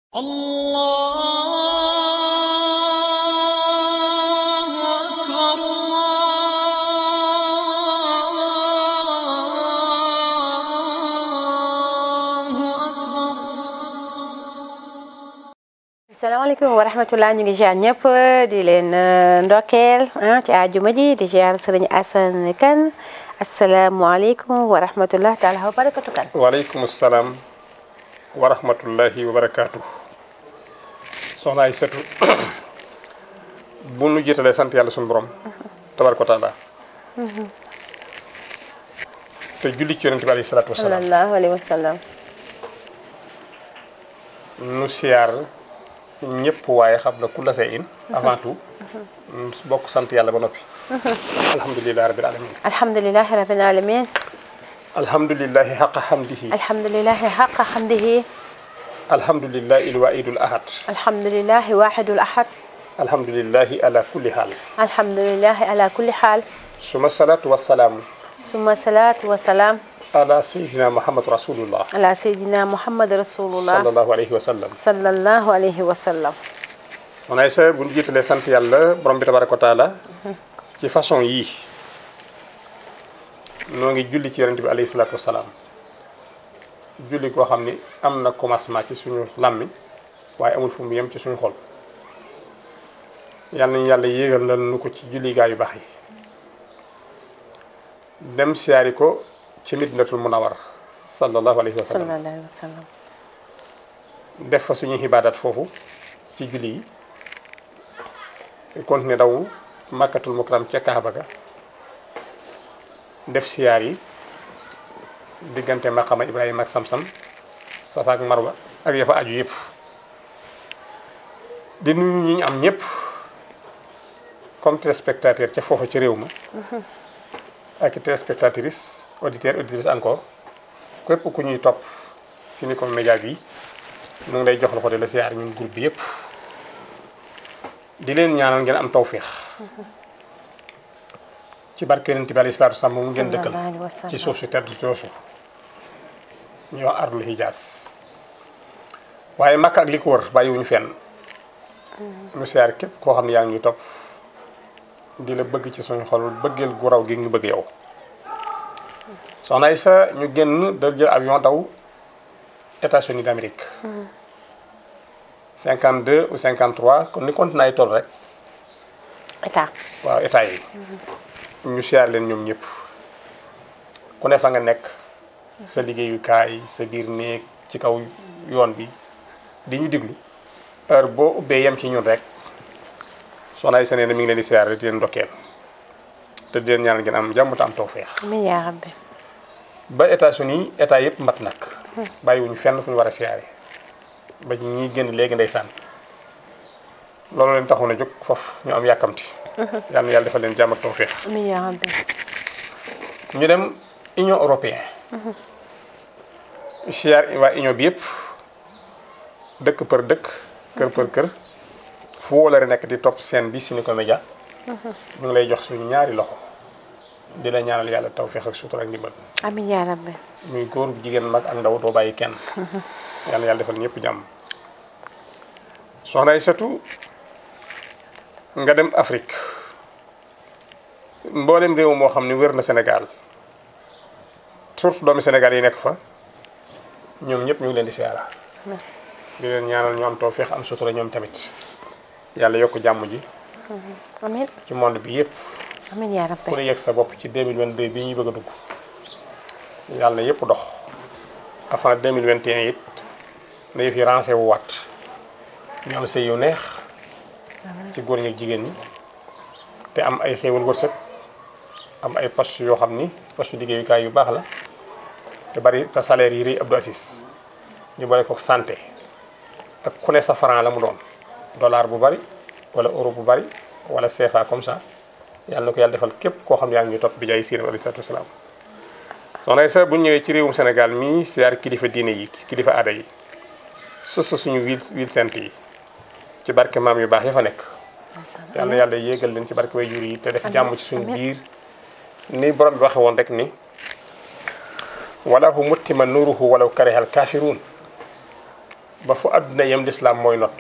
الله أكبر الله أكبر salaamaaleykum wa rahmatulah ñu ngi ziar ñëpp di leen ndokkeel ah ci àjjuma ji di ziar sëriñ Assane Kane asalaamualeykum wa rahmatulah taala wa barakatu kan waaleykum salaam wa rahmatullahi wa barakaatu soxna ay setu bu nu jiitalee sant yàlla suñu borom tabaraka wa taala te julli ci yonente bi alayhi salaatu wasalaam sallallahu alayhi wa sallam nu siyaar ñëpp waaye xam na ku la see in avant tout nu bokk sant yàlla ba noppi alhamdulilahi rabbil alamin alhamdulilahi rabbil alamin alhamdulilahi xaqa xamdihi alhamdulilahi xaqa xamdihi alhamdulilahi ilwaidul ahad alhamdulilahi waxidul ahad alhamdulilahi ala kulli xaal alhamdulilahi ala kulli xaal suma salaatu wasalaamu suma salaatu wa salaam ala sayidina muhammad rasulullah ala sayidina muhammad rasulullah sallallahu alayhi wa sallam sallallahu alayhi wa sallam man ay sa bu ñu jiitalee sant yàlla borom bi tabaraka wa taala ci façon yii noo ngi julli ci yonente bi alayhi salaatu wasalaam julli koo xam ni am na commencement ci suñu làmmiñ waaye amul fu mu yem ci suñu xol yal nañu yàlla yéegal la nu ko ci julli gaa yu baax yi dem siyaari ko ci Madinatul Munawwar sallallahu alayhi wa sallam sallallahu alayhi wa sallam def fa suñuy xibaadaat foofu ci julli yi continuer daw màkkatul mukarram ca Kaaba ga def siyaar yi diggante maqama Ibrahima ak Samsam Safa ak Marwa ak ya fa aju yëpp di nuyu ñi ñu am ñëpp comme téléspectateur ca foofa ca réew ma ak i téléspectatrice auditeur auditrice encore képp ku ñuy topp Senecoms Média bi ñu ngi lay jox loxo de la siyaar ñun groupe bi yëpp di leen ñaanal ngeen am tawféex ci barke yonent bi alayhi salaatu wa salaam mu ngeen dëkkal sallallahu alayhi wa sallam. ci suuf si tedd soosu ñuy wax ardul hijaas waaye Makka ak li ko wër bàyyiwuñu fenn ñu siyaar képp koo xam ne yaa ngi ñuy topp di la bëgg ci suñu xol bëggeel gu raw gi ñu bëgg yow soxna Aïssa ñu génn dal jël avion daw États-Unis d'Amérique 52 ou 53 kon ni continent yi toll rek état waaw état yi ñu siyaar leen ñoom ñëpp ku ne fa nga nekk sa liggéeyukaay sa biir néeg ci kaw yoon bi di ñu diglu heure boo ubbee yem ci ñun rek soxna Aïssa nee na mi ngi leen di siyaar di leen ndokkeel te di leen ñaanal ngeen am jàmm te am tawféex amiin yaa rabbi ba États-Unis état yëpp mat nag bàyyiwuñu fenn fu ñu war a siyaare ba ñuy génn léegi ndeysaan loolu leen taxoon a jóg foofu ñu am yàkkamti yal na yàlla defal leen jàmm ak tawféex amiin yaa rabbi ñu dem Union européenne siyaar waa Union bi yëpp dëkk për dëkk kër për kër fu wóolare nekk di topp seen bi Senecoms Média ñu ngi lay jox suñu ñaari loxo di la ñaanal yàlla tawféex ak sutura ak ndimbal amiin yaa rabbi muy góor jigéen mag ak ndaw doo bàyyi kenn yàlla yàlla defal ñëpp jàmm soxna ay satu nga dem Afrique mboolem réew moo xam ne wér na Sénégal surtout doomi Sénégal yi nekk fa ñoom ñëpp ñu ngi leen di siyaara di leen ñaanal ñu am tawféex am sutura ñoom tamit yàlla yokk jàmm ji amiin ci monde bi yëpp amiin yaa ku rabbi ne yegg sa bopp ci 2022 bi ñuy bëgg a dugg yàlla na yëpp dox avant 2021 it na yëf yi rancé wu waat ñu am sëy yu neex ci góor ñi ak jigéen ñi te am ay xéewal wërsëg am ay poste yoo xam ni poste liggéeyukaay yu baax la te bari te salaire yi rëy Abdou Assis ñu bari ko santé ak ku ne sa franc la mu doon dollar bu bari wala euro bu bari wala CFA comme ça yàlla na ko yàlla defal képp koo xam ne yaa ngi ñu topp bi jaay siina alayhi salaatu wasalaam soxna sa bu ñu ñëwee ci réewum Sénégal mii siyaar kilifa diine yi kilifa aada yi susu suñu wil wil sent yi ci barke maam yu baax ya fa nekk yàlla na yàlla yéegal leen ci barke way jur yi te def jàmm ci suñu biir ni borom bi waxe woon rek ni wala hu muttima nuruhu walaw karihal kaafiruun ba fu àdduna yem lislaam mooy not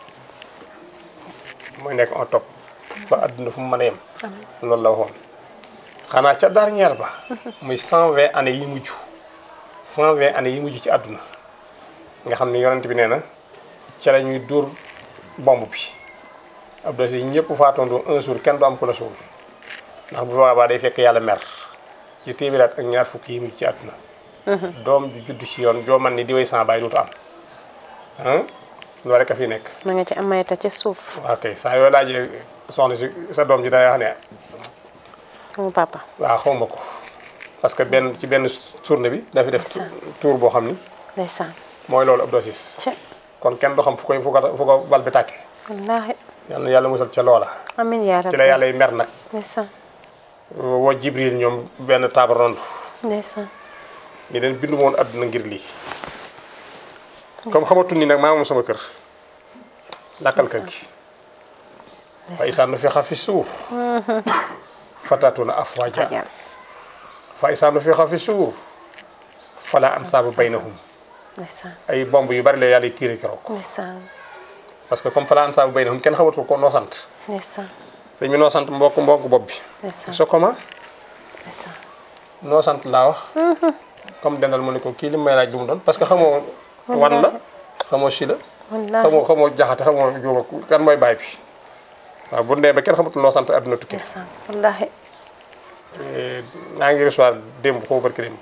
mooy nekk en top ba àdduna fu mu mën a yem loolu la waxoon xanaa ca dernière ba muy cent vingt années yi mujj cent vingt années yi mujj ci àdduna nga xam ne yonent bi nee na ca la ñuy dóor bomb bi ab dosi ñëpp faatoondoo un jour kenn du am ku la suul ndax bu boobaa day fekk yàlla mer ci téeméeraat ak ñaar fukk yi mujj ci àdduna doom ju judd ci yoon joo man ni di way sans bàyyi dootu am ah loolu rek a fi nekk ma nga ci amayta ci suuf waaw kay saa yoo laajee soxna si sa doom ji day wax ne sama papa waaw xaw ma ko parce que benn ci benn tournée bi dafi def tour boo xam ni ndeysaan mooy loolu ab dosis ci kon kenn du xam fu koy fu ko fu ko bal bi tàkkee wallaahi yal na yàlla musal ca loola amin yaa ci rabbi la yàlla yi mer nag ndeysaan woo jibril ñoom benn table ronde ndeysaan ni leen bindu woon àdduna ngir lii comme xamatul ni nag maa moom sama kër lakkal kër gi fa isaa nu fi xa fi suur fatatuna afwaja fajal fa isaa nu fi xa fi suur fala ansaaba baynahum ndeysaan ay bomb yu bari la yàlla tiire keroog ndeysaan parce que comme fala ansaaba baynahum kenn xamatul ko noo sant ndeysaan sëñ bi noo sant mbokk mbokk bopp bi ndeysaan so comment ndeysaan noo sant laa wax comme dendal mu ne ko kii li may laaj lu mu doon parce que xamoo wan la xamoo si la wallaahi xamoo xamoo jaxate xamoo jóoba kan mooy baay bi waaw bu ndee ba kenn xamatul noo sant àdduna tukki ndeysaan wallaahi maa ngi recevoir démb xaw barki démb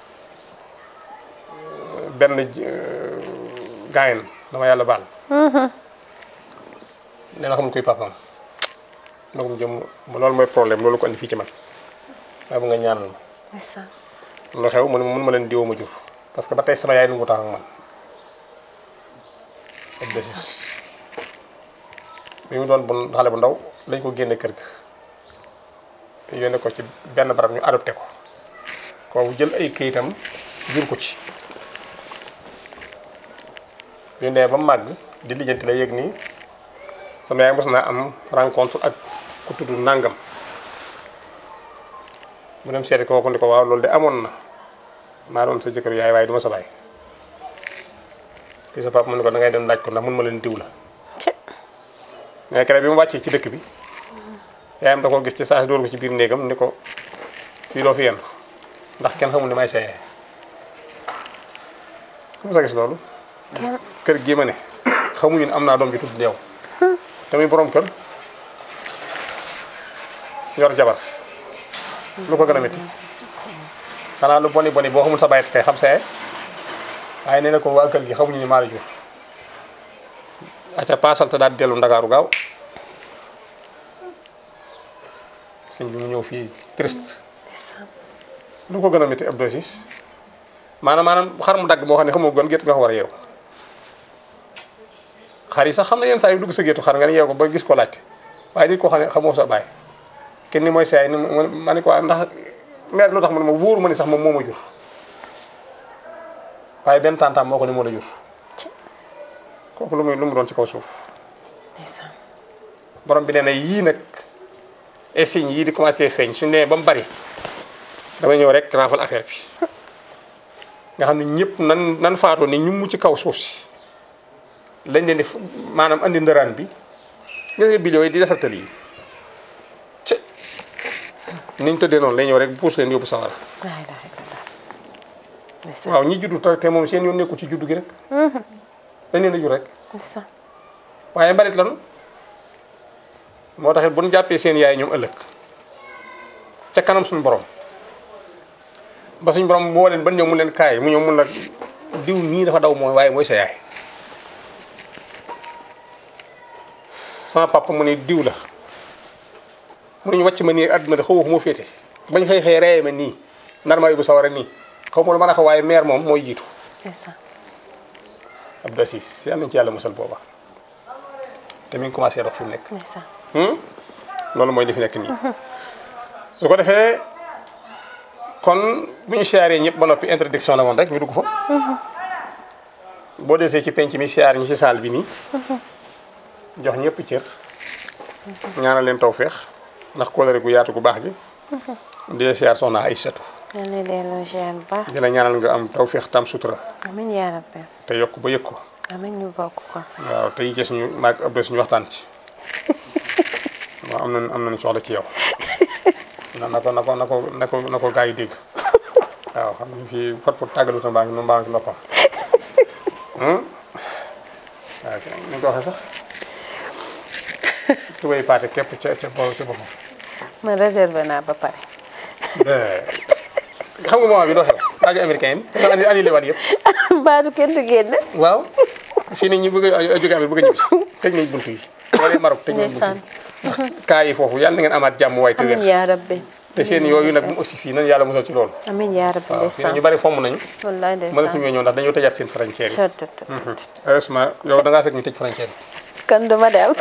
benn gaayen dama yàlla baal nee na xamul kuy papaam nagum jëm loolu mooy problème loolu ko andi fii ci man waaye bu nga ñaanal ma ndeysaan lu xew mu ne mun ma leen diwoo ma jur parce que ba tey sama yaay nu ngu tax ak man ak desis bi mu doon bu xale bu ndaw lañ ko génne kër ga yónnee ko ci benn barab ñu adopté ko kooku jël ay këyitam jur ko ci ñu nee ba màgg di lijjanti la yëg nii sama yaay mos naa am rencontre ak ku tudd nangam mu dem seeti kooku ni ko waaw loolu de amoon na maa doon sa jëkkër yaay waaye du ma sa baay kii sa papa mu ne ko da ngay dem laaj ko ndax mun ma leen diw la ci mais keroog bi mu wàccee ci dëkk bi yaayam da koo gis ci saa si dóor ko ci biir néegam ni ko fii loo fi yenn ndax kenn xamul ni may sa yaay comme sa gis loolu kenn kër gii ma ne xamuñu ne am naa doom ji tudd yow tamit borom kër yor jabar lu ko gën a métti xanaa lu boni boni boo xamul sa bayit kay xam sa yaay waaye nee na ko waa kër gi xamuñu ni maa la jur acca paasal te daal di dellu ndakaaru gaaw sëñ bi mu ñëw fii triste ndeysaan lu ko gën a métti ab dosis maanaam maanaam xar mu dagg moo xam ne xamoo gën gétt nga ko war a yeew xar yi sax xam na yenn saa yu dugg sa géttu xar nga ne yeew ko ba gis ko laajte waaye nit koo xam ne xamoo sa baay kenn ni mooy saay ni ma ma ni ko ah ndax mère lu tax man ma wóoru ma ni sax moom moo ma jur waaye benn tantam moo ko ni moo la jur kooku lu muy lu mu doon ci kaw suuf ndeysaan borom bi nee na yii nag et signes yii di commencé feeñ suñu nee ba mu bari dama ñëw rek raafal affaire bi nga xam ne ñëpp nan nan faatoo ni ñu mu ci kaw suuf si lañ leen di maanaam andi ndëraan bi gis nga bidéo yi di defar tali yi ci niñ tëddee noonu lay ñëw rek puus leen yóbbu sawara laa ilaaha illallaah ndeysaan waaw ñi juddu te te moom seen yoon nekku ci juddu gi rek dañ leen a jur rek ndeysaan waaye mbalit lanu moo taxit bu ñu jàppee seen yaay ñoom ëllëg ca kanam suñu borom ba suñu borom boo leen ba ñëw mu leen kaay mu ñëw mun la diw nii dafa daw mooy waaye mooy sa yaay sama papa mu ne diw la mu ne ñu wàcc ma nii àdduna de xaw ma fu ma féete bañ xëy xëy reye ma nii nar maa yóbbu sawara nii xaw ma lu mën a ko waaye meer moom mooy jiitu ndeysaan Abdou Aziz yal nañu ci yàlla musal booba te mi ngi commencé dox fi mu nekk ndeysaan loolu mooy li fi nekk nii su ko defee kon bu ñu siyaaree ñëpp ba noppi introduction la woon rek ñu dugg fa boo desee ci penc mi siyaar ñi ci saal bi nii jox ñëpp cër ñaanal leen tawféex ndax kóolare gu yaatu gu baax gi di la siyaar soxna Aysatu yal na delloo ziar bu baax di la ñaanal nga am tawféex tam sutura amiin yaa rabbi te yokk ba yëg ko amiin ñu bokk ko waaw te yi ci suñu maag ëpp suñu waxtaan ci waaw am nañ am nañ soxla ci yow na na ko na ko na ko na ko na ko gaa yi dégg waaw xam nga fii fot fot tàggalu ta mbaa ngi mbaa ngi ci noppam waaw ni nga ko waxee sax tubay paate képp ca ca bo ca boppam man réservé naa ba pare xam nga moment bi doo xew rajo américain yi dañoo andi annulé waat yëpp baadu kenn du génn waaw fii nii ñu bëgg a jóge Amérique bëgg a ñibbisi tëj nañ buntu yi wala Maroc tëj nañ buntu ndeysaan yi ndax kaa yi foofu yàlla na ngeen amaat jàmm waay te amiin wér yaa rabbi te seen yooyu nag bu mu aussi fii nañ yàlla musal ci loolu amiin yaa rabbi waaw fii nag ñu ndeysaan bari fomm nañu wallaay mënatuñu ndeysaan ñëw ndax dañoo tëjaat seen frontière yi tut tut tut. heureusement yow da ngaa fekk ñu tëj frontière yi kon duma dem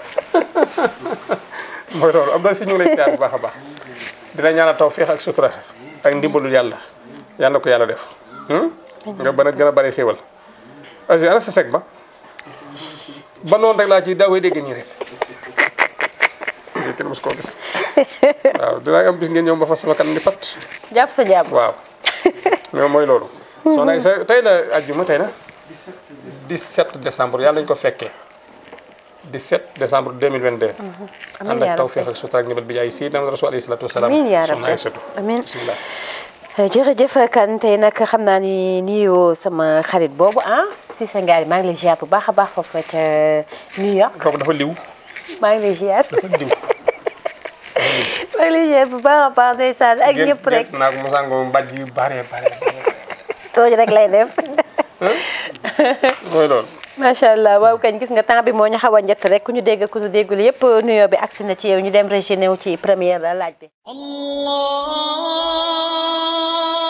mooy loolu am na si ñu ngi lay siyaar bu baax a baax di la ñaanal tawfeex ak sutura ak ndimbalul yàlla yàlla na ko yàlla def nga bën a gën a bari xéwal asi ana sa sec ba ba noonu rek laa ci daawee dégg nii rek kenn mos koo gis waaw dinaa am bis ngeen ñëw ba fa sama kanam ni pat jàpp sa jàmm waaw mais mooy loolu soxna Aïssa tey la ajjuma tey la 17 décembre yàlla ñu ko fekkee 17 décembre 2022 amiin ànd yaa ak tawfeex ak sutura ak ndimbal bi jaay Seydina Rasul alayhi salaatu wasalaam amiin yaa soxna rabbi Aïssatu amiin bismillah jërëjëf kan tey nag xam naa ni nuyoo sama xarit boobu ah Cissé Ngari maa ngi lay ziar bu baax a baax foofu ca New York kooku dafa liw maa ngi lay ziar dafa liw maa ngi lay ziar bu baax a baax ndeysaan ak ñëpp rek gént naa ko mosango mbaj yu bare bare tooj rek lay def mooy loolu macha allah waaw kañ gis nga temps bi moo ñu xaw a njëtt rek ku ñu dégg ku ñu déggul yëpp nuyoo bi agsi na ci yow ñu dem régéné wu ci première laaj bi الله